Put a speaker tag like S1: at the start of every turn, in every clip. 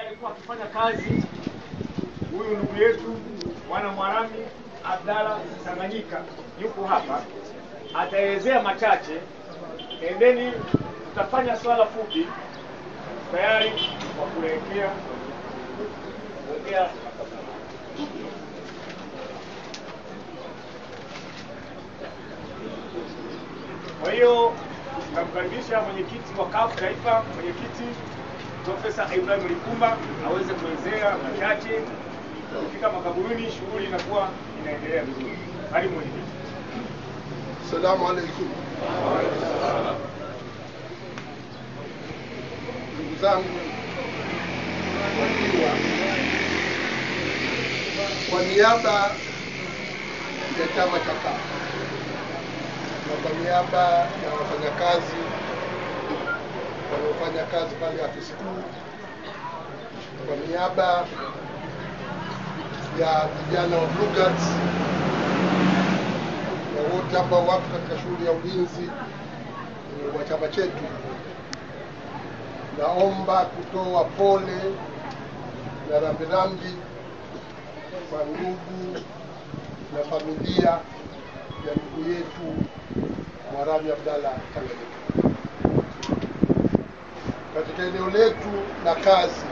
S1: alikuwa akifanya kazi, huyu ndugu yetu mwana Mwarami Abdalla Tanganyika yuko hapa, ataelezea machache, endeni tutafanya swala fupi tayari kwa kuelekea kuongea Kwa hiyo tunamkaribisha mwenyekiti wa CUF Taifa, mwenyekiti Profesa Ibrahim Lipumba aweze kuelezea machache. Ukifika makaburini, shughuli inakuwa inaendelea vizuri. Karibu mwenyekiti.
S2: Assalamu alaikum. Ndugu zangu wakiwa, kwa niaba ya chama cha CUF na kwa niaba ya wafanyakazi wanaofanya kazi pale afisi kuu, kwa niaba ya vijana wa Blue Guards na wote ambao wako katika shughuli ya ulinzi eh, wa chama chetu, naomba kutoa pole na rambirambi kwa ndugu na familia ya ndugu yetu Mwarami Abdalla Tanganyika. Katika eneo letu la kazi,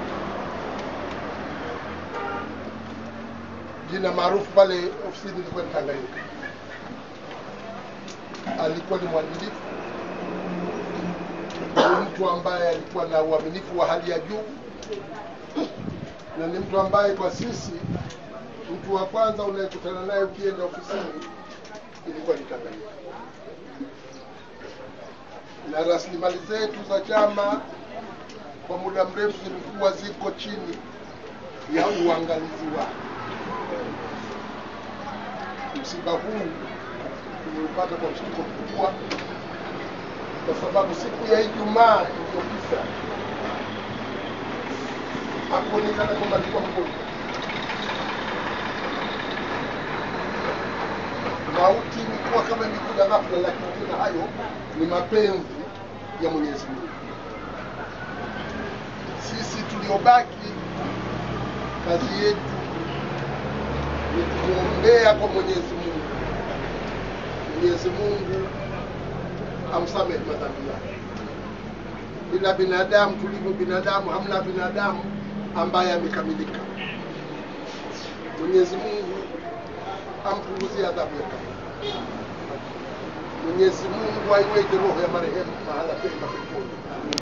S2: jina maarufu pale ofisini ilikuwa ni Tanganyika. Alikuwa ni mwadilifu, ni mtu ambaye alikuwa na uaminifu wa hali ya juu, na ni mtu ambaye kwa sisi, mtu wa kwanza unayekutana naye ukienda ofisini ilikuwa ni Tanganyika na rasilimali zetu za chama kwa muda mrefu zilikuwa ziko chini ya uangalizi wake. Msiba huu tumeupata kwa mshtuko mkubwa, kwa sababu siku ya Ijumaa iliyopita hakuonekana kwamba alikuwa mgonjwa. Mauti ilikuwa kama imekuja ghafla, lakini tena hayo ni mapenzi ya Mwenyezi Mungu. Sisi tuliobaki, kazi yetu ni kumwombea kwa Mwenyezi Mungu, Mwenyezi Mungu amsamehe madhambi yake. Bila binadamu tulivyo binadamu, hamna binadamu ambaye amekamilika. Mwenyezi Mungu ampunguzie adhabu ya kaburi. Mwenyezi Mungu aiweke roho ya marehemu mahala pema peponi.